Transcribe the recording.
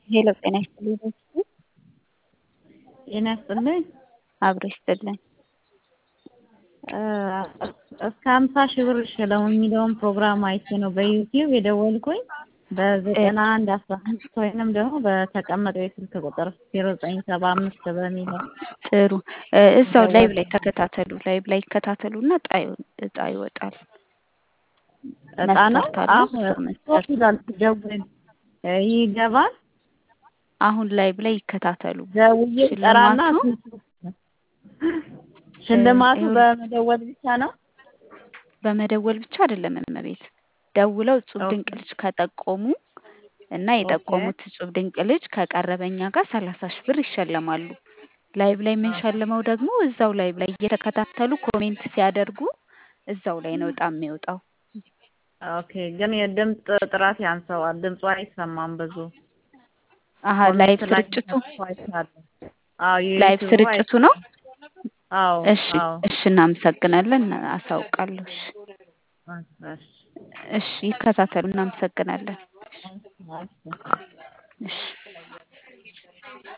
ሄሎ ጤና ይስጥልኝ በስቱ ጤና ይስጥልኝ። አብሮ ይስጥልኝ። እስከ ሀምሳ ሺህ ብር ሽለው የሚለውን ፕሮግራም አይቼ ነው በዩቲዩብ የደወልኩኝ በዘጠና አንድ አስራ አምስት ወይንም ደግሞ በተቀመጠው የስልክ ቁጥር ዜሮ ዘጠኝ ሰባ አምስት በሚለው ጥሩ እዛው ላይቭ ላይ ተከታተሉ። ላይቭ ላይ ይከታተሉና እጣ ይወ- እጣ ይወጣል። እጣ ነው መስፈርት አለው። አሁን መስፈርት ይላል ደውል ይገባል አሁን ላይቭ ላይ ይከታተሉ። ደውዬ ጠራና ሽልማቱ ሽልማቱ ይኸውልህ፣ በመደወል ብቻ ነው በመደወል ብቻ አይደለም እመቤት ደውለው እጹብ ኦኬ። ድንቅ ልጅ ከጠቆሙ እና የጠቆሙት እጹብ ድንቅ ልጅ ከቀረበኛ ጋር ሰላሳ ሺህ ብር ይሸለማሉ። ላይቭ ላይ የምንሸልመው ደግሞ እዛው ላይቭ ላይ እየተከታተሉ ኮሜንት ሲያደርጉ እዛው ላይ ነው እጣ የሚወጣው። ኦኬ ግን የድምፅ ጥራት ያንሰዋል ድምፁ አይሰማም ብዙ አሀ ላይቭ ኮሜንት ላይ ስርጭቱ አይቻለሁ አዎ ላይቭ የዩቲዩቡ ስርጭቱ ነው። አዎ እሺ አዎ እሺ፣ እናመሰግናለን። አሳውቃለሁ። እሺ እሺ እሺ፣ ይከታተሉ። እናመሰግናለን። እሺ እሺ